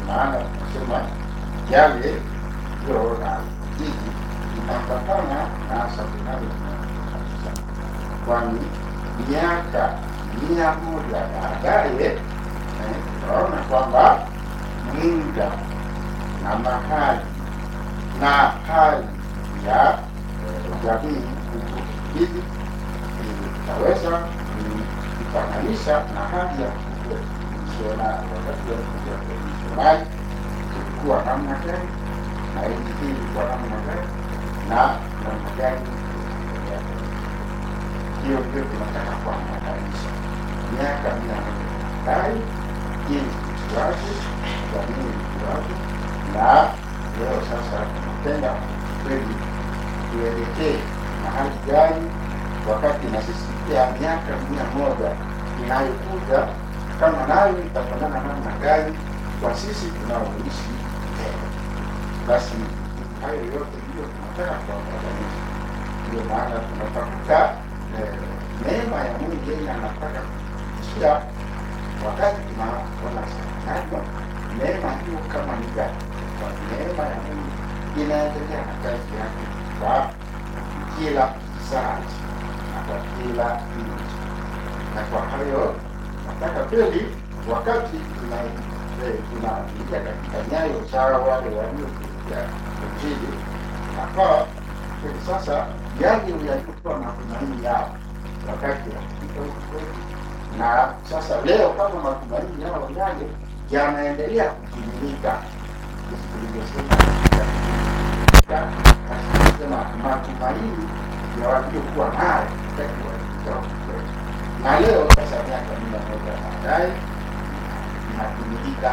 maana tunasema yale tuliyoona jiji inaambatana na centenari kabisa, kwani miaka mia moja baadaye eh, tunaona kwamba muda na mahali na hali ya eh, jamii huko hivi itaweza kufananisha na hali ya misionari. Wakati wa misionari ilikuwa namna gani na nchi hii ilikuwa namna gani na namna gani ya hiyo ndio tunataka kuambatanisha miaka mia moja baadaye, jinsi ilikuwaje, jamii ilikuwaje, na leo sasa tunapenda kweli tuelekee mahali gani, wakati na sisi pia miaka mia moja inayokuja kama nayo itafanana namna gani kwa sisi tunaoishi leo. Basi hayo yote ndiyo tunataka kuambatanisha. Ndio maana tunatafuta eh, neema ya Mungu yenye anataka kutuishia wakati tunaona sana neema hiyo kama ni gani. Kwa neema ya Mungu inaendelea na kazi yake kwa kila kizazi na kwa kila nchi, na kwa hayo nataka kweli wakati tuna- eh, tunaingia katika nyayo za wale waliokuja Injili, nafaa kweli sasa yale yalikuwa matumaini yao wakati wakifika huko kwetu, na sasa leo kama matumaini yao yale yanaendelea kutimilika, jinsi tulivyosema katika sema matumaini ya waliokuwa nayo wakati walikuja huko kwetu, na leo sasa miaka mia moja baadaye inatimilika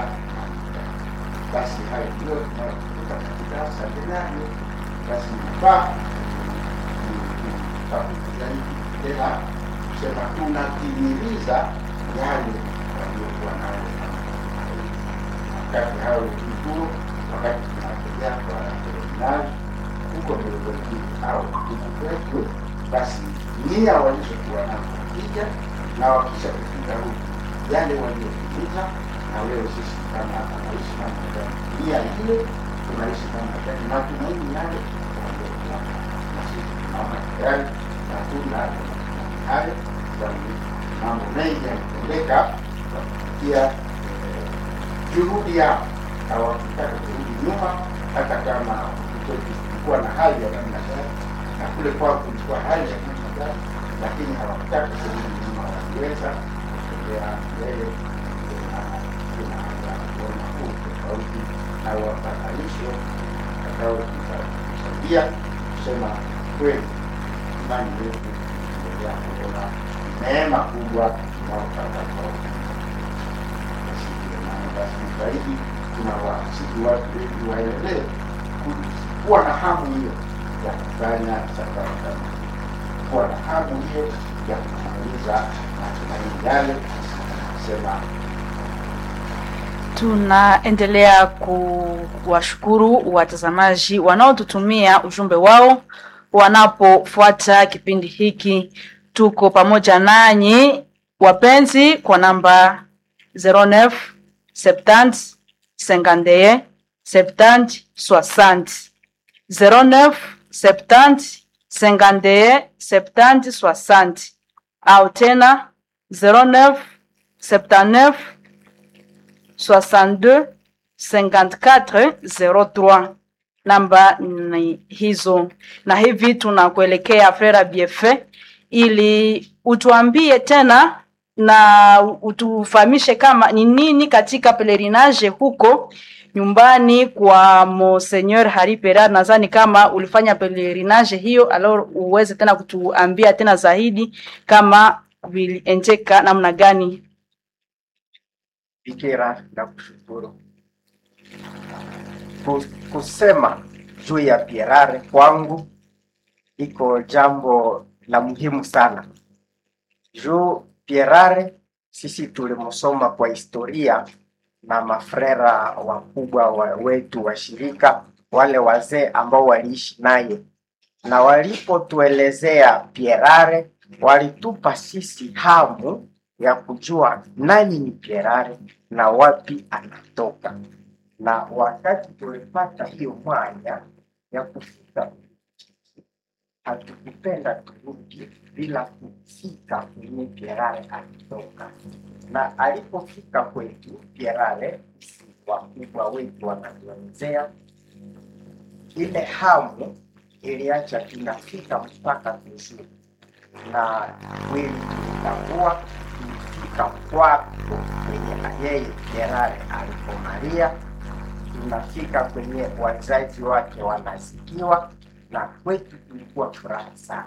basi hayo ndio tunayokuta katika santenario. Basi nafaa zaidi tena kusema tunatimiliza yale waliokuwa nayo wakati hao kituo, wakati tunatembea kwa seminari huko Melodini au huku kwetu, basi nia walizokuwa nazo wakija na wakisha kufika huku yale waliotimiza na leo sisi kama tunaishi namna gani, nia ile tunaishi namna gani, matumaini yale waliokuwa nayo. na sisi tunaona tayari matunda ya matumaini hayo, kwani mambo mengi yametendeka kwa kupitia eh, juhudi yao, hawakutaka kurudi nyuma, hata kama kulikuwa na hali ya namna gani na kule kwao kulikuwa hali ya namna gani, lakini hawakutaka kurudi nyuma, waliweza kutembea mbele kuona huu tofauti na wapatanisho ambao kusaidia kusema kweli, imani yetu endelea kuona neema kubwa tunaopata kwa basi ndio maana basi zaidi tunawasihi watu wengi waendelee ku- kuwa na hamu hiyo ya kufanya safari kama hii, kuwa na hamu hiyo ya kumaliza matumaini yale sema Tunaendelea kuwashukuru watazamaji wanaotutumia ujumbe wao wanapofuata kipindi hiki. Tuko pamoja nanyi wapenzi kwa namba 09 70 51 70 60 09 70 51 70 60 au tena 09 79 62 54 03 namba ni hizo, na hivi tunakuelekea Frera Biefe ili utuambie tena na utufahamishe kama ni nini katika pelerinage huko nyumbani kwa Monseigneur Hari Pera. Nadhani kama ulifanya pelerinage hiyo, alors uweze tena kutuambia tena zaidi kama viliendeka namna gani. Bikira na kushukuru Ku- kusema juu ya Pierare kwangu iko jambo la muhimu sana juu Pierare sisi tulimsoma kwa historia na mafrera wakubwa wa wetu wa shirika, wale wazee ambao waliishi naye, na walipotuelezea Pierare walitupa sisi hamu ya kujua nani ni Pierare na wapi anatoka. na wakati tulipata hiyo mwanya ya kufika hatukupenda turudi bila kufika kwenye Pierare alitoka, na alipofika kwetu Pierare, wakubwa wetu wanatuelezea ile hamu iliacha tunafika mpaka vizuri, na kweli tulitambua tulifika kwako kwenye yeye Pierare alipomalia, tunafika kwenye wazazi wake wanasikiwa na kwetu kulikuwa furaha sana.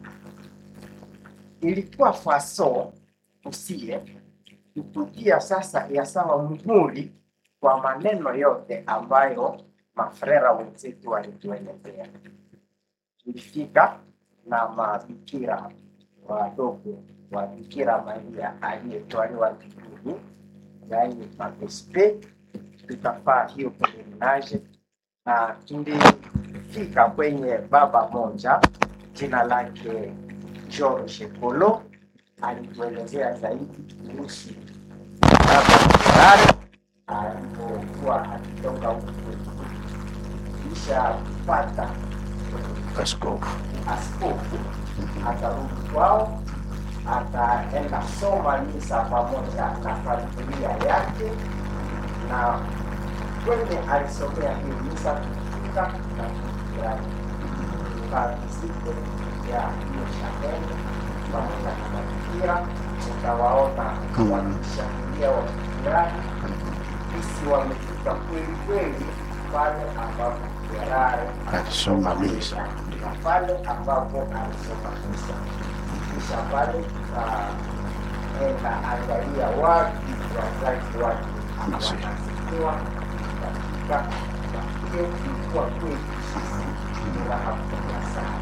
Ilikuwa faso usie kutujia sasa ya sawa muhuri kwa maneno yote ambayo mafrera wenzetu walituelezea. Tulifika na mabikira wadogo wa Bikira Maria aliyetwaliwa mbinguni, yaani mapespe, tukafaa hiyo peregrinaje na tulifika kwenye baba moja jina lake George Polo alituelezea zaidi kuhusu baba Ferrari alipokuwa akitoka huku kisha kupata Askofu. askofu akarudi kwao akaenda soma misa pamoja na familia yake na kwenye alisomea hiyo misa kufika na kufurahi tukavizite ya hiyo shaheni pamoja na mafikira utawaona Mm. wakishangilia wakifurahi sisi wamefika kweli kweli pale ambapo Ferrari Alisoma misa. na pale ambapo alisoma misa kisha pale tukaenda angalia wapi wazazi wake Nasi. wanasikiwa katika na hiyo ilikuwa kweli sisi furaha kubwa sana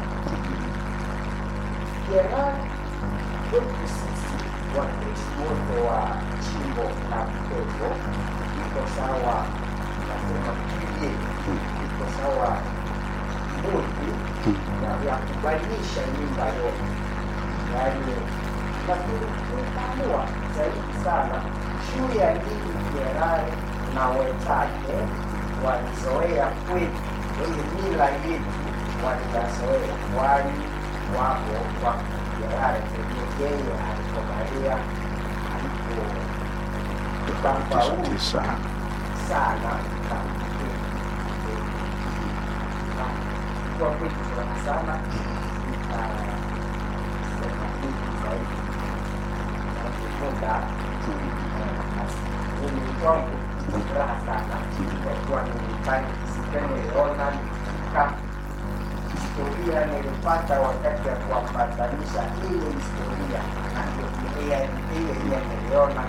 Ferrari kwetu sisi wakristo wote wa jimbo la Mtego iko sawa nasema kilie iko sawa muti ya, ya kubadilisha nyumba yote yaani lakini tumeamua zaidi sana juu ya nini Ferrari na wenzake walizoea kwetu kwenye mila yetu waliyazoea kwani wako kwa Ferrari kwenye yeye alipomalia alipofaulu Tisa. sana na kwa kweli furaha sana nitasema hivi zaidi najifunza mimi kwangu ni furaha sana kwa kuwa nilifanya sitemeona nilifika historia nilipata wakati ya kuambatanisha ile historia na ndio ile ile niliona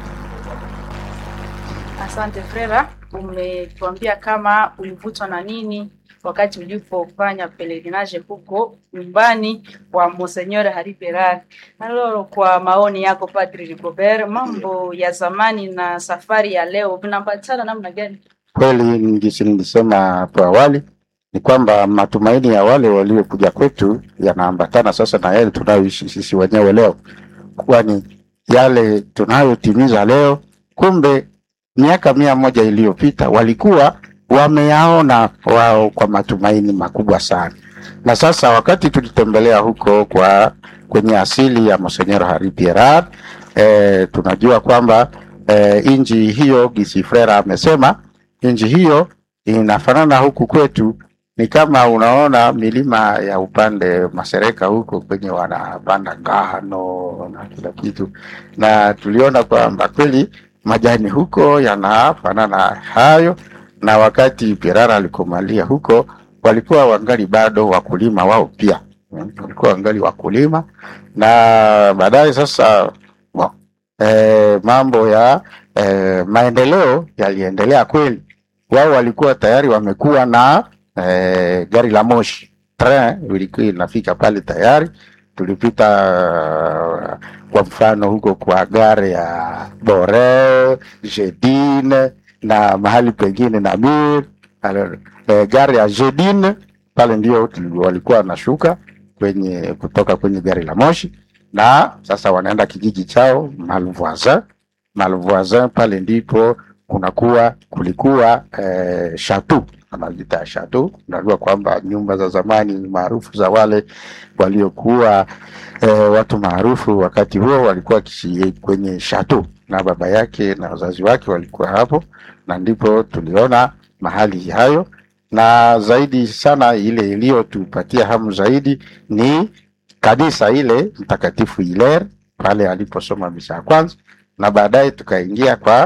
Asante Frera, umetuambia kama ulivutwa na nini wakati ulipofanya pelerinage huko nyumbani kwa Monseigneur Hari Berari. Aloro, kwa maoni yako Padri Rigobert, mambo ya zamani na safari ya leo vinapatana namna gani? Kweli ngisi nilisema hapo awali ni kwamba matumaini ya wale waliokuja kwetu yanaambatana sasa na yale tunayoishi sisi wenyewe leo, kwani yale tunayotimiza leo, kumbe miaka mia moja iliyopita walikuwa wameyaona wao kwa matumaini makubwa sana. Na sasa wakati tulitembelea huko kwa kwenye asili ya Monsenyoro Hari Pierrat, eh, tunajua kwamba eh, inji hiyo Gisi Frera amesema nchi hiyo inafanana huku kwetu, ni kama unaona milima ya upande Masereka huko kwenye wanapanda ngano na kila kitu, na tuliona kwamba kweli majani huko yanafanana hayo, na wakati Pirara alikomalia huko walikuwa wangali bado wakulima wao pia Mm, walikuwa wangali wakulima, na baadaye sasa wa- eh, mambo ya eh, maendeleo yaliendelea kweli wao walikuwa tayari wamekuwa na eh, gari la moshi train ilikuwa inafika pale tayari. Tulipita uh, kwa mfano huko kwa gare ya Bore, Jedine na mahali pengine na Mir Alo- eh, gari ya Jedine pale ndio tuli- walikuwa wanashuka kwenye kutoka kwenye gari la moshi, na sasa wanaenda kijiji chao Malvoisin. Malvoisin pale ndipo kunakuwa kulikuwa eh, shatu anaziita shatu. Unajua kwamba nyumba za zamani maarufu za wale waliokuwa eh, watu maarufu wakati huo walikuwa wakiishi kwenye shatu, na baba yake na wazazi wake walikuwa hapo, na ndipo tuliona mahali hayo, na zaidi sana ile iliyotupatia hamu zaidi ni kanisa ile Mtakatifu Hilaire pale aliposoma misa ya kwanza, na baadaye tukaingia kwa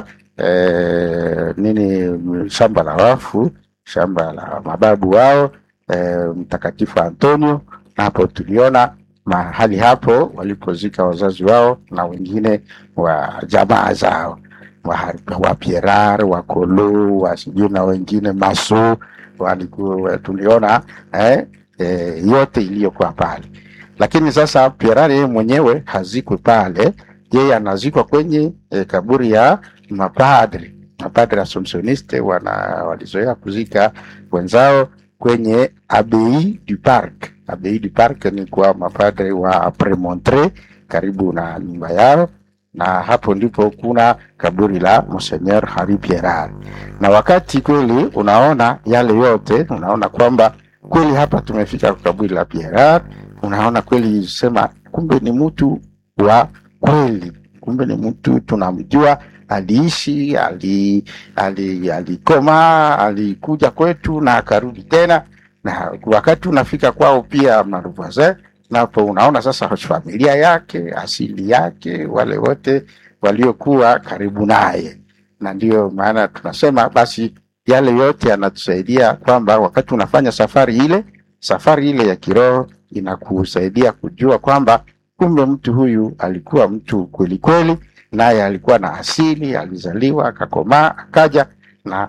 eh, nini shamba la wafu, shamba la mababu wao eh, Mtakatifu Antonio, na hapo tuliona mahali hapo walipozika wazazi wao na wengine wa jamaa zao wa, wa Pierar wa Kolo wa sijui na wengine Maso walikuwa tuliona eh, eh, yote iliyokuwa pale lakini sasa Pierre yeye mwenyewe hazikwi pale, yeye anazikwa kwenye e, kaburi ya mapadri. Mapadri Assumptioniste wana walizoea kuzika wenzao kwenye Abbaye du Parc. Abbaye du Parc ni kwa mapadri wa Premontre karibu na nyumba yao, na hapo ndipo kuna kaburi la Monseigneur Henri Pierrat. Na wakati kweli unaona yale yote, unaona kwamba kweli hapa tumefika kwa kaburi la Pierrat unaona kweli sema kumbe ni mtu wa kweli, kumbe ni mtu tunamjua, aliishi ali, ali, alikoma alikuja kwetu na akarudi tena, na wakati unafika kwao pia Maruvaze, napo unaona sasa familia yake asili yake, wale wote waliokuwa karibu naye, na ndiyo maana tunasema basi yale yote yanatusaidia kwamba wakati unafanya safari ile safari ile ya kiroho inakusaidia kujua kwamba kumbe mtu huyu alikuwa mtu kweli kweli, naye alikuwa na asili, alizaliwa akakomaa, akaja na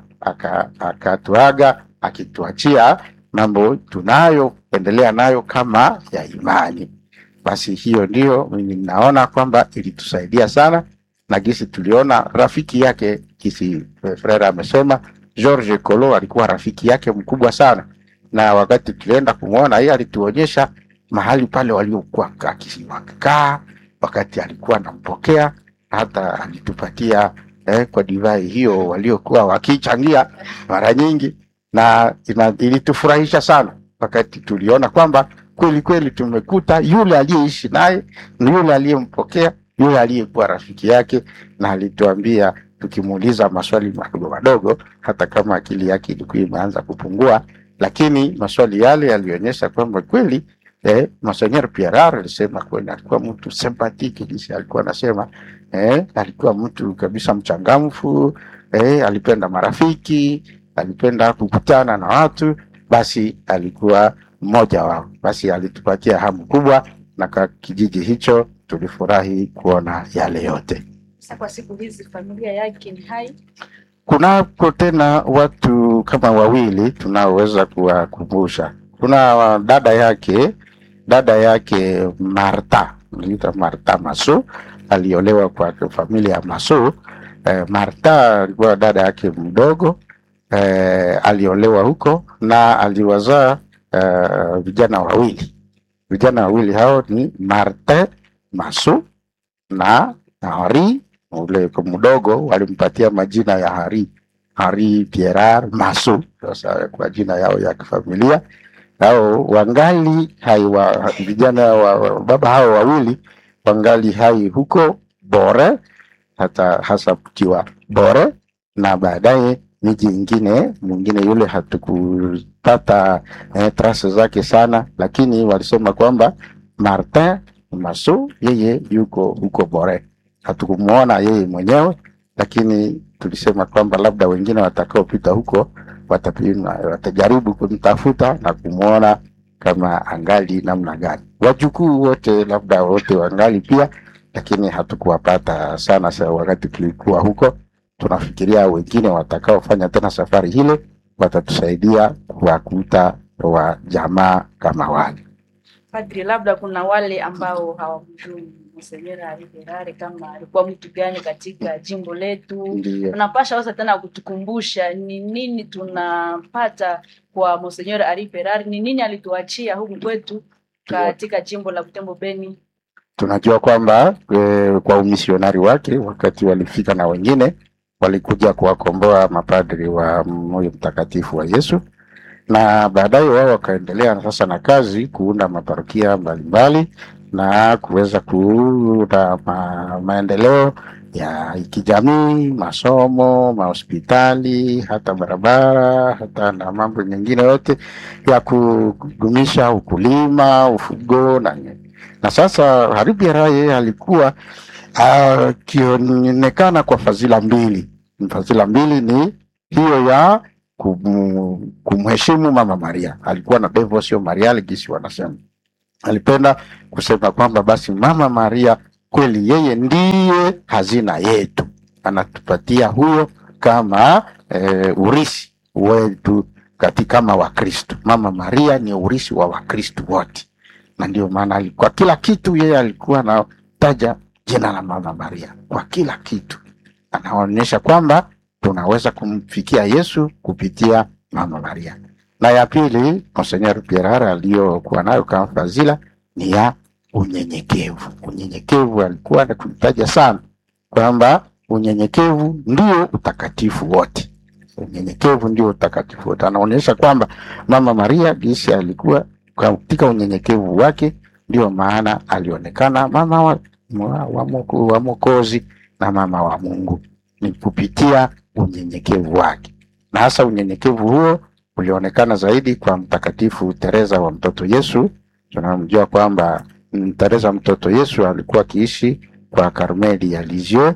akatuaga aka akituachia mambo tunayoendelea nayo kama ya imani. Basi hiyo ndio mimi naona kwamba ilitusaidia sana, na gisi tuliona rafiki yake kisi Frere amesema George Kolo alikuwa rafiki yake mkubwa sana na wakati tulienda kumwona yeye alituonyesha mahali pale waliokuwa wakikaa wakati alikuwa anampokea, hata alitupatia eh, kwa divai hiyo waliokuwa wakichangia mara nyingi, na ina, ilitufurahisha sana wakati tuliona kwamba kweli kweli tumekuta yule aliyeishi naye na yule aliyempokea yule aliyekuwa rafiki yake, na alituambia tukimuuliza maswali madogo madogo, hata kama akili yake ilikuwa imeanza kupungua lakini maswali yale yalionyesha kwamba kweli eh, Monseigneur Pierrat alisema kweli alikuwa mtu sympathetic, jinsi alikuwa anasema eh, alikuwa mtu kabisa mchangamfu eh, alipenda marafiki, alipenda kukutana na watu, basi alikuwa mmoja wao. Basi alitupatia hamu kubwa, na kwa kijiji hicho tulifurahi kuona yale yote. Sasa kwa siku hizi familia yake ni hai Kunako tena watu kama wawili tunaoweza kuwakumbusha. Kuna dada yake, dada yake Marta, anaitwa Marta Maso, aliolewa kwa familia ya Maso. Eh, Marta alikuwa dada yake mdogo eh, aliolewa huko na aliwazaa eh, vijana wawili. Vijana wawili hao ni Martin Maso na Henri ule mdogo walimpatia majina ya Hari Hari Pierre Maso, sasa kwa jina yao ya kifamilia hao wangali hai wa vijana wa baba hao wawili wangali hai huko Bore, hata hasa mkiwa Bore, na baadaye miji ingine mwingine yule hatukupata eh, trase zake sana, lakini walisema kwamba Martin Maso yeye yuko huko Bore hatukumuona yeye mwenyewe, lakini tulisema kwamba labda wengine watakaopita huko watapima, watajaribu kumtafuta na kumwona kama angali namna gani. Wajukuu wote labda wote wangali pia, lakini hatukuwapata sana. Sa wakati tulikuwa huko, tunafikiria wengine watakaofanya tena safari hile watatusaidia kuwakuta wa jamaa kama wale. Padri, labda kuna wale ambao hawamjui Monseigneur Henri Pierrat kama alikuwa mtu gani katika jimbo letu. Ndiyo. Unapasha wasa tena kutukumbusha ni nini tunapata kwa Monseigneur Henri Pierrat, ni nini alituachia huku kwetu katika jimbo la Butembo Beni. tunajua kwamba e, kwa umisionari wake wakati walifika na wengine walikuja kuwakomboa mapadri wa moyo mtakatifu wa Yesu, na baadaye wao wakaendelea sasa na kazi kuunda maparokia mbalimbali na kuweza kuunda ma, maendeleo ya kijamii, masomo, mahospitali, hata barabara, hata na mambo mengine yote ya kudumisha ukulima, ufugo na na sasa Hari Byaira yeye alikuwa akionekana kwa fadhila mbili. Fadhila mbili ni hiyo ya kum, kumheshimu Mama Maria, alikuwa na devotio mariale gisi wanasema, alipenda kusema kwamba basi Mama Maria kweli yeye ndiye hazina yetu, anatupatia huyo kama e, urisi wetu katika kama Wakristo. Mama Maria ni urisi wa Wakristo wote, na ndio maana alikuwa kila kitu, yeye alikuwa anataja jina la Mama Maria kwa kila kitu, anaonyesha kwamba tunaweza kumfikia Yesu kupitia Mama Maria. Na ya pili, Monsenyer Pierara aliyokuwa nayo kama fadhila ni ya unyenyekevu. Unyenyekevu alikuwa anatutaja sana kwamba unyenyekevu ndio utakatifu wote. Unyenyekevu ndio utakatifu wote. Anaonyesha kwamba Mama Maria gisi alikuwa katika unyenyekevu wake, ndio maana alionekana mama wa, wa, wa, moko- wa Mwokozi na mama wa Mungu ni kupitia unyenyekevu wake, na hasa unyenyekevu huo ulionekana zaidi kwa Mtakatifu Teresa wa mtoto Yesu. Tunamjua kwamba mm, Teresa mtoto Yesu alikuwa akiishi kwa Karmeli ya Lisieux,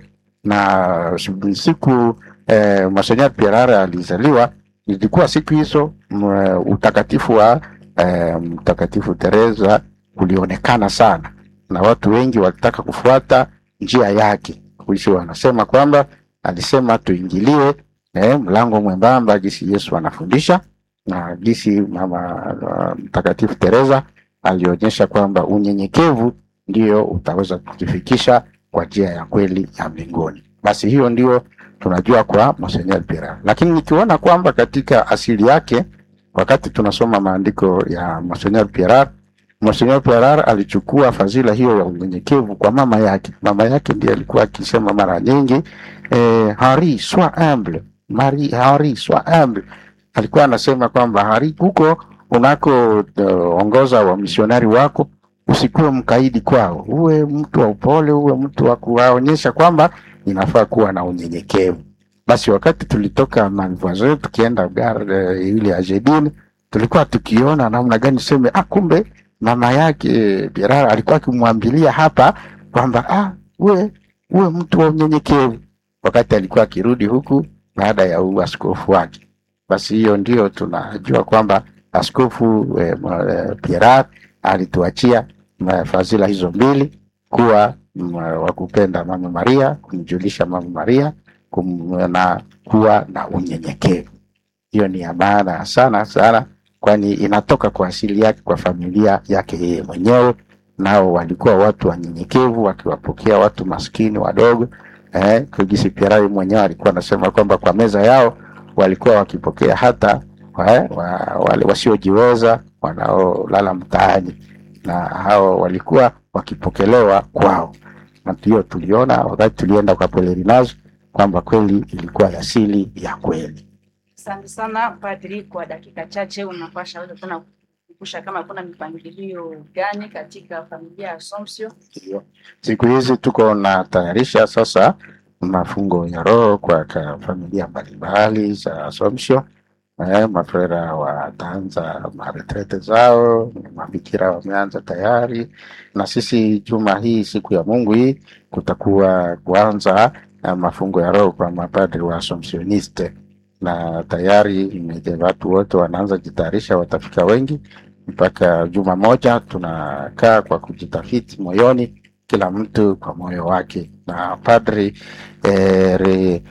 na siku eh, Monsenyer Pierara alizaliwa ilikuwa siku hizo mm, utakatifu wa eh, Mtakatifu Teresa ulionekana sana, na watu wengi walitaka kufuata njia yake. Kuishi wanasema kwamba alisema tuingilie eh, mlango mwembamba jinsi Yesu anafundisha na jinsi mama uh, Mtakatifu Teresa alionyesha kwamba unyenyekevu ndio utaweza kutufikisha kwa njia ya kweli ya mbinguni. Basi hiyo ndio tunajua kwa Monsenyer Pierre, lakini nikiona kwamba katika asili yake, wakati tunasoma maandiko ya Monsenyer Pierre, Monsenyer Pierre alichukua fadhila hiyo ya unyenyekevu kwa mama yake. Mama yake ndiye alikuwa akisema mara nyingi eh, Henri sois humble, Marie Henri sois humble. Alikuwa anasema kwamba Henri, huko unako uh, ongoza wa misionari wako usikuwe mkaidi kwao, uwe mtu wa upole, uwe mtu wa kuwaonyesha kwamba inafaa kuwa na unyenyekevu. Basi wakati tulitoka Malvoisin tukienda gare ile ya Jedin, tulikuwa tukiona namna gani seme, ah, kumbe mama yake Birara alikuwa akimwambilia hapa kwamba ah, uwe uwe mtu wa unyenyekevu, wakati alikuwa akirudi huku baada ya uaskofu wake. Basi hiyo ndio tunajua kwamba askofu eh, eh, Pierre alituachia ma- fadhila hizo mbili, kuwa mm, wa kupenda mama Maria, kumjulisha mama Maria kum, na kuwa na unyenyekevu. Hiyo ni ya maana sana sana, kwani inatoka kwa asili yake, kwa familia yake yeye mwenyewe. Nao walikuwa watu wanyenyekevu, wakiwapokea watu maskini wadogo. Eh, Kugisi Pierre mwenyewe alikuwa anasema kwamba kwa meza yao walikuwa wakipokea hata wa, wa, wale wasiojiweza wanaolala mtaani, na hao walikuwa wakipokelewa kwao, na hiyo tuliona wakati tulienda kwa Pelerinage kwamba kweli ilikuwa asili ya kweli. Asante sana padri, kwa dakika chache unapasha weza tena kukumbusha kama kuna mipangilio gani katika familia ya Assumption. Ndio. Siku hizi tuko na tayarisha sasa mafungo ya roho kwa ka familia mbalimbali za Assumption. Eh, mafrera wataanza maretrete zao, mabikira wameanza tayari, na sisi juma hii siku ya Mungu hii kutakuwa kuanza na mafungo ya roho kwa mapadri wa Assumptioniste, na tayari imeje- watu wote wanaanza jitayarisha, watafika wengi mpaka juma moja. Tunakaa kwa kujitafiti moyoni, kila mtu kwa moyo wake, na padri eh, re,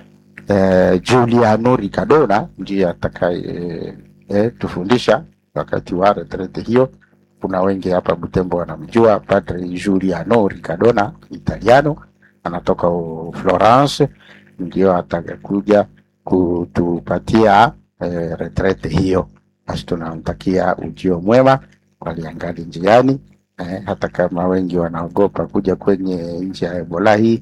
eh, Giuliano Ricardona ndiye atakaye eh, eh, tufundisha wakati wa retrete hiyo. Kuna wengi hapa Butembo wanamjua Padre Giuliano Ricardona, Italiano, anatoka u- Florence, ndio atakakuja kutupatia eh, retrete hiyo. Basi tunamtakia ujio mwema, waliangali njiani eh, hata kama wengi wanaogopa kuja kwenye nchi ya Ebola hii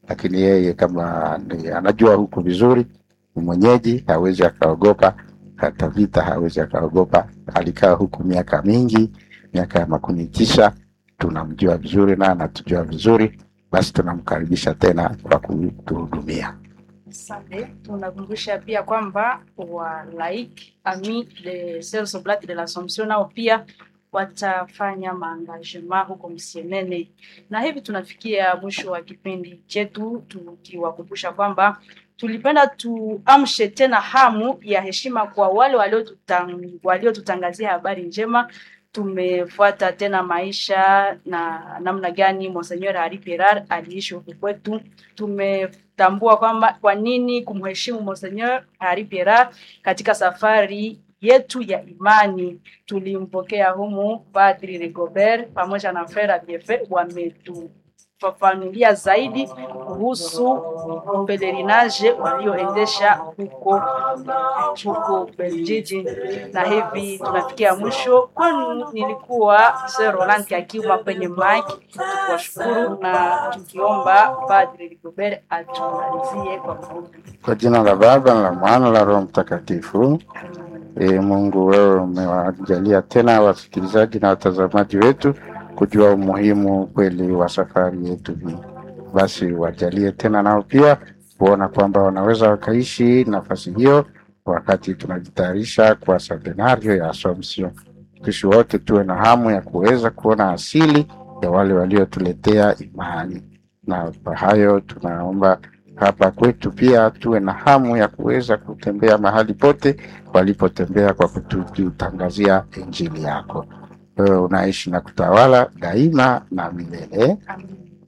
lakini yeye kama ni, anajua huku vizuri, ni mwenyeji, hawezi akaogopa hata vita, hawezi akaogopa. Alikaa huku miaka mingi, miaka ya makumi tisa, tunamjua vizuri na anatujua vizuri, basi tunamkaribisha tena kwa kutuhudumia. Asante. Tunakumbusha pia kwamba wa laik ami de Sels Oblat de l'Assomption nao pia watafanya maangagement huko Msienene, na hivi tunafikia mwisho wa kipindi chetu, tukiwakumbusha kwamba tulipenda tuamshe tena hamu ya heshima kwa wale waliotutang- waliotutangazia habari njema. Tumefuata tena maisha na namna gani Monseigneur Henri Pirard aliishi huku kwetu. Tumetambua kwamba kwa nini kumheshimu Monseigneur Henri Pirard katika safari yetu ya imani. Tulimpokea humu Padri Rigobert pamoja na Frere Biefe wametufafanulia zaidi kuhusu pelerinage walioendesha huko huko Beljiji, na hivi tunafikia mwisho. Kwani nilikuwa Sir Roland Kakiuma kwenye mic, tukiwashukuru na tukiomba Padri Rigobert atumalizie kwa maombi. Kwa jina la Baba na la Mwana na la Roho Mtakatifu. E, Mungu wewe umewajalia tena wasikilizaji na watazamaji wetu kujua umuhimu kweli wa safari yetu hii, basi wajalie tena nao pia kuona kwamba wanaweza wakaishi nafasi hiyo wakati tunajitayarisha kwa seminario ya Assumption. Sisi wote tuwe na hamu ya kuweza kuona asili ya wale waliotuletea imani, na kwa hayo tunaomba hapa kwetu pia tuwe na hamu ya kuweza kutembea mahali pote walipotembea kwa kututangazia injili yako. Wewe unaishi na kutawala daima na milele. Amen.